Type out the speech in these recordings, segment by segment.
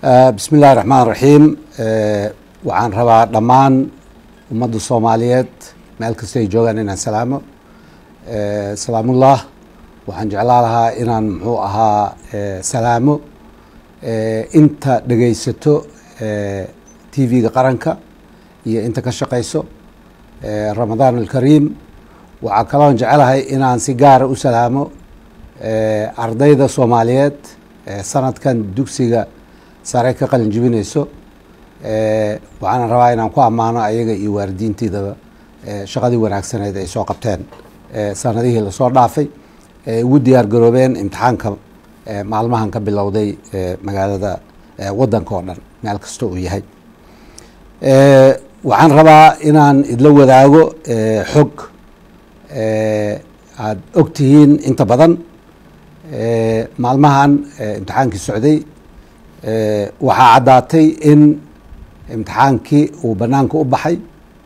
bismi illahi raxmaan raxiim waxaan rabaa dhammaan ummadda soomaaliyeed meel kasta ay joogaan inaan salaamo salaamullah waxaan jeclaa lahaa inaan muxuu ahaa salaamo inta dhegaysato t v-ga qaranka iyo inta ka shaqayso ramadaan alkariim waxaa kaloon jecelahay inaan si gaara u salaamo ardayda soomaaliyeed sanadkan dugsiga sare ka qalin jibinayso waxaana rabaa inaan ku ammaano ayaga iyo waalidiintiidaba shaqadii wanaagsaneed ay soo qabteen sanadihii lasoo dhaafay ugu diyaar garoobeen imtixaanka maalmahan ka bilowday magaalada waddanka oo dhan meel kasta uu yahay waxaan rabaa inaan idla wadaago xog aada og tihiin inta badan maalmahan imtixaankii socday waxaa caddaatay in imtixaankii uu bannaanka u baxay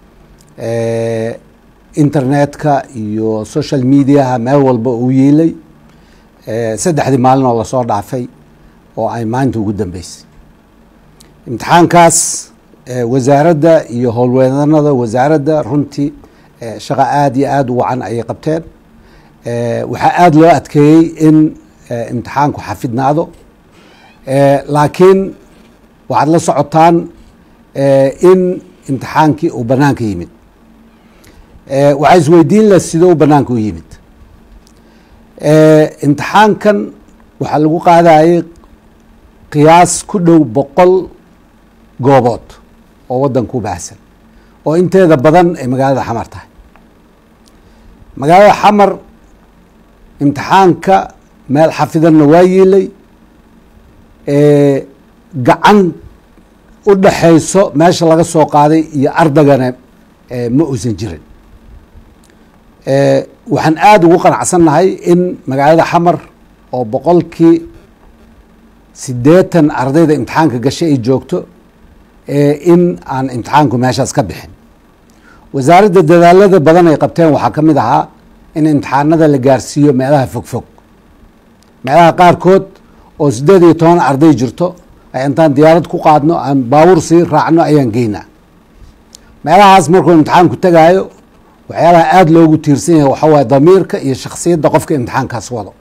internetka iyo social mediaha meel walba uu yiilay saddexdii maalin oo lasoo dhaafay oo ay maanta ugu dambeysay imtixaankaas wasaaradda iyo howlweedanada wasaaradda runtii shaqo aada iyo aada u wacan ayay qabteen waxaa aada loo adkeeyey in imtixaanku xafidnaado laakiin waxaad la socotaan in imtixaankii uu banaanka yimid waxaa isweydiin la sidoo banaanka u yimid imtixaankan waxaa lagu qaadayay qiyaas ku dhow boqol goobood oo waddanka u baahsan oo inteeda badan ay magaalada xamar tahay magaalada xamar imtixaanka meel xafidanna waa yiilay gacan u dhaxayso meesha laga soo qaaday iyo ardagana ma uusan jirin waxaan aada ugu qanacsannahay in magaalada xamar oo boqolkii siddeetan ardayda imtixaanka gashay ay joogto in aan imtixaanku meeshaas ka bixin wasaaradda dadaalada badan ay qabteen waxaa ka mid ahaa in imtixaanada la gaarsiiyo meelaha fogfog meelaha qaarkood oo siddeed iyo toban arday jirto ay intaan diyaarad ku qaadno aan baawur sii raacno ayaan geynaa meelahaas markuu imtixaanku tegaayo waxyaalaha aada loogu tiirsan yahay waxaa waye damiirka iyo shaksiyadda qofka imtixaankaas wado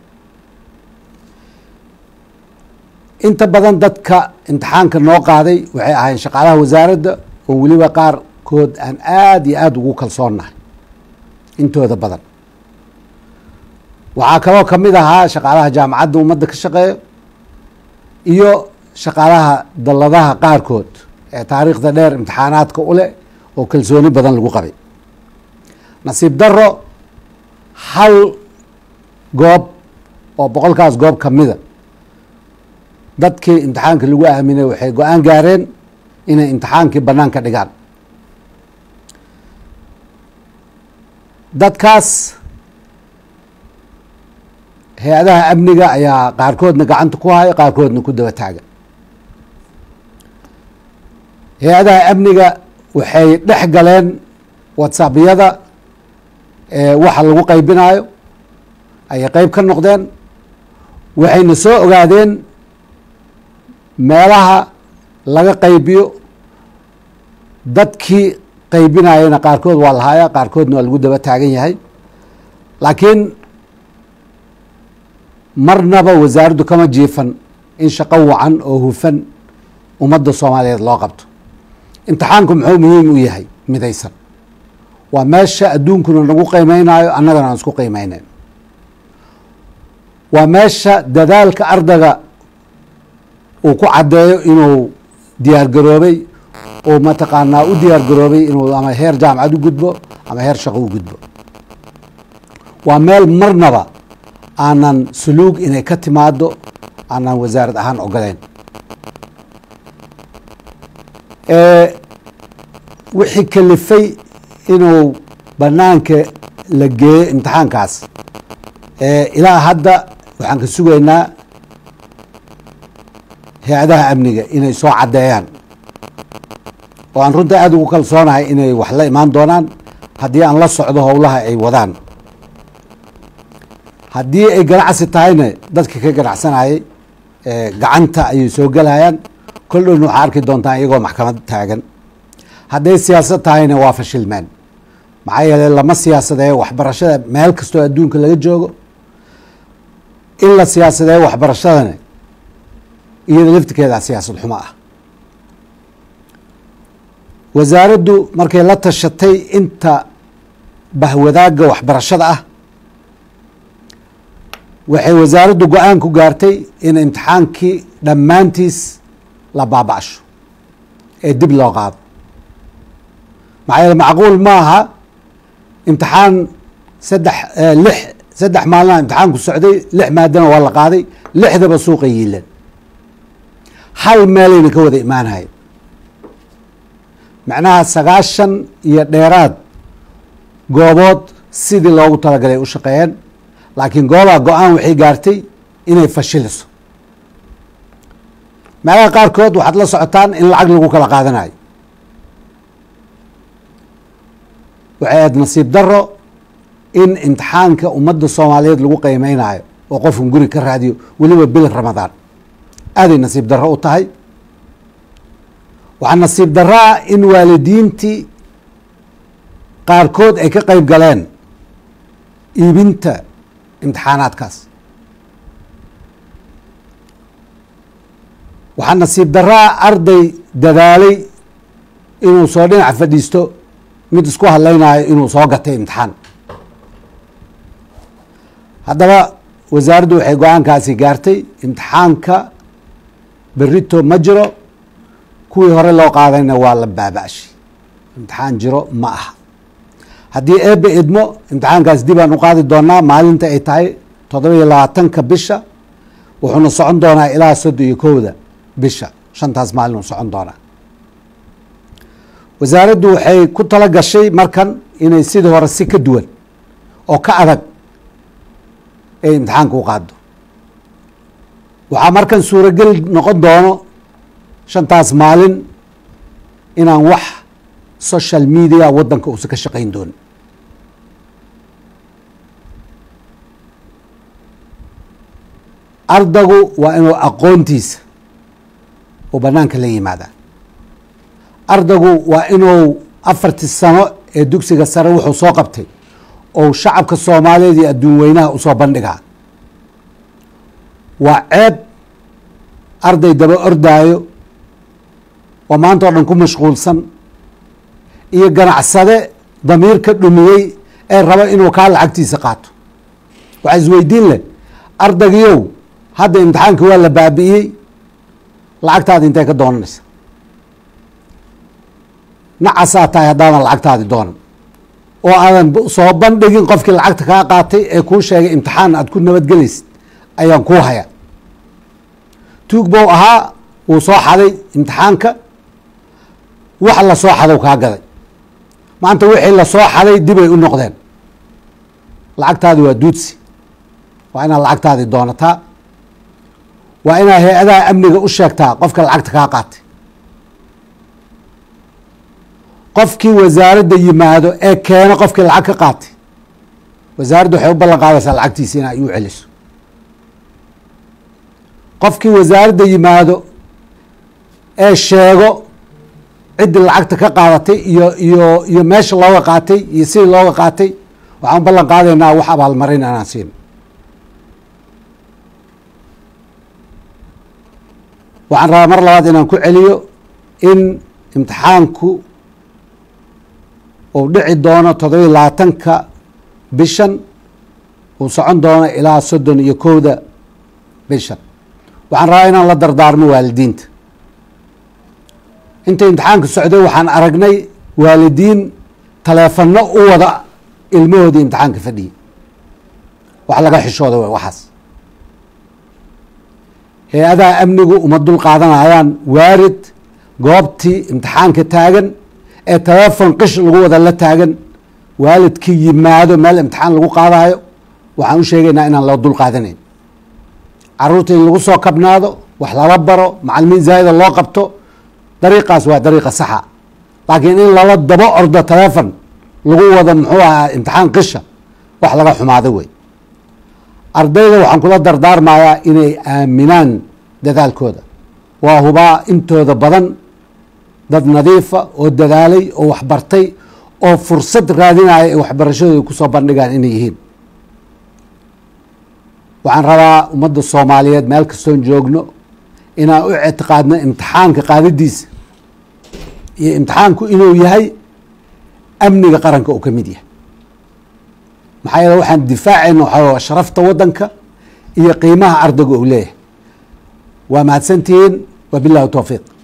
inta badan dadka imtixaanka noo qaaday waxay ahayn shaqaalaha wasaaradda oo weliba qaarkood aan aada iyo aada ugu kalsoonnahay intooda badan waxaa kaloo ka mid ahaa shaqaalaha jaamacadda ummadda ka shaqeeyo iyo shaqaalaha dalladaha qaarkood ee taariikhda dheer imtixaanaadka u leh oo kalsooni badan lagu qabay nasiib daro hal goob oo boqolkaas goob ka mida dadkii imtixaanka lagu aaminay waxay go-aan gaareen inay imtixaankii bannaanka dhigaan dadkaas hay-adaha amniga ayaa qaarkoodna gacanta ku haya qaarkoodna ku daba taaga hay-adaha amniga waxay dhex galeen whatsappyada waxa lagu qaybinayo ayay qeyb ka noqdeen waxayna soo ogaadeen meelaha laga qaybiyo dadkii qaybinayana qaarkood waa lahaaya qaarkoodna waa lagu daba taagan yahay laakiin marnaba wasaaraddu kama jiifan in shaqo wacan oo hufan ummadda soomaaliyeed loo qabto imtixaanku muxuu muhiim u yahay midaysan waa meesha adduunkuna nagu qiimeynayo annagana aan isku qiimeyneyn waa meesha dadaalka ardayga uu ku caddeeyo inuu diyaar garoobay oo mataqaanaa u diyaar garoobay inuu ama heer jaamacad u gudbo ama heer shaqo u gudbo waa meel marnaba aanan suluug inay ka timaado aanan wasaarad ahaan ogoleyn wixii kalifay inuu bannaanka la geeyo imtixaankaas ilaa hadda waxaan ka sugaynaa hay-adaha amniga inay soo caddeeyaan oo aan runta aada ugu kalsoonahay inay wax la imaan doonaan haddii aan la socdo howlaha ay wadaan haddii ay ganacsi tahayna dadka ka ganacsanayay gacanta ayay soo gelayaan kol dhowna waxaa arki doontaa iyagoo maxkamad taagan hadday siyaasad tahayna waa fashilmeen maxaa yeeley lama siyaasadeeyo waxbarashada meel kastoo adduunka laga joogo in la siyaasadeeyo waxbarashadana iyada laftirkeeda siyaasad xumo ah wasaaraddu markay la tashatay inta bahwadaagga waxbarashada ah waxay wasaaraddu go-aan ku gaartay in imtixaankii dhammaantiis la baaba-asho ee dib loo qaado maxaa yeele macquul ma aha imtixaan saddex lix saddex maalina imtixaanku socday lix maadana waa la qaaday lixdaba suuqa yiilan hal meelayna ka wada imaanayo macnaha sagaashan iyo dheeraad goobood sidii loogu talagalay u shaqeeyeen laakiin goobaa go-aan waxay gaartay inay fashiliso meelaha qaarkood waxaad la socotaan in lacag lagu kala qaadanayo waxay aad nasiib daro in imtixaanka ummadda soomaaliyeed lagu qiimeynayo oo qofkan guri ka raadiyo weliba bil ramadaan aaday nasiib darro u tahay waxaa nasiib daraa in waalidiintii qaarkood ay ka qeyb galeen iibinta imtixaanaadkaas waxaa nasiib daraa arday dadaalay inuu soo dhinac fadhiisto mid isku hadlaynayo inuu soo gatay imtixaan haddaba wasaaraddu waxay go-aankaasi gaartay imtixaanka berito ma jiro kuwii hore loo qaadayna waa la baaba-shay imtixaan jiro ma aha haddii eebe idmo imtixaankaas dib aan u qaadi doonaa maalinta ay tahay toddoba iyo labaatanka bisha wuxuuna socon doonaa ilaa soddon iyo kowda bisha shantaas maalin uu socon doonaa wasaaraddu waxay ku tala gashay markan inay sidii hore si ka duwan oo ka adag ay imtixaanka u qaado waxaa markan suurogel noqon doono shantaas maalin inaan wax social media waddanka uusan ka shaqayn doonin ardaygu waa inuu aqoontiisa uu banaanka la yimaadaa ardaygu waa inuu afartii sano ee dugsiga sare wuxuu soo qabtay ou shacabka soomaaliyeed iyo adduun weynaha usoo bandhigaa waa ceeb arday daba ordaayo oo maanta o dhan ku mashquulsan iyo ganacsade damiir ka dhumiyey ee raba inuu kaa lacagtiisa qaato waxaa isweydiin leh ardaygiyow hadda imtixaanka waa la baabi'iyey lacagtaadi intay ka doonanaysa nacasaa tahay haddaadan lacagtaadi doonan oo aadan soo bandhigin qofkii lacagta kaa qaatay ee kuu sheegay imtixaan aad ku nabadgelaysid ayaan kuu hayaa tuug bow ahaa wuu soo xaday imtixaanka wax la soo xadow kaa gaday maanta wixii lasoo xaday dibay u noqdeen lacagtaadi waa duudsi waa inaad lacagtaadi doonataa waa inaad hay-adaha amniga u sheegtaa qofka lacagta kaa qaatay qofkii wasaaradda yimaado ee keena qofkii lacag ka qaatay wasaaradda waxay u ballan qaadaysaa lacagtiisa in ay u celiso qofkii wasaaradda yimaado ee sheego ciddii lacagta ka qaadatay iyo iyo iyo meesha looga qaatay iyo sidii looga qaatay waxaan u ballan qaadaynaa wax abaalmarin anaan siin waxaan rabaa mar labaad inaan ku celiyo in imtixaanku uu dhici doono toddobiyi labaatanka bishan uu socon doono ilaa soddon iyo kowda bishan waxaan rabaa inaan la dardaarmo waalidiinta inta imtixaanka socday waxaan aragnay waalidiin taleefano u wada ilmahoodii imtixaanka fadhiyay wax laga xishooda w waxaas hay-adaha amnigu uma dul qaadanayaan waarid goobtii imtixaanka taagan ee telefon qish lagu wada la taagan waalidkii yimaado meel imtixaan lagu qaadayo waxaan u sheegaynaa inaan loo dul qaadanayn caruurta in lagu soo kabnaado wax lala baro macalimiin zaa'ida loo qabto dariiqaas waa dariiqa saxa laakiin in lala dabo ordo telefon lagu wado muxuu ahaa imtixaan qisha wax laga xumaado wey ardayda waxaan kula dardaarmayaa inay aaminaan dadaalkooda waa hubaa intooda badan dad nadiifa oo dadaalay oo waxbartay oo fursad raadinaya ay waxbarashadooda kusoo bandhigaan inay yihiin waxaan rabaa ummadda soomaaliyeed meel kastoon joogno inaan u ictiqaadno imtixaanka qaadadiisa iyo imtixaanku inuu yahay amniga qaranka uu ka mid yahay maxaa yeele waxaan difaacayna waxaa sharafta waddanka iyo qiimaha ardayga uu leeyahay waa mahadsantihiin wabillahi towfiiq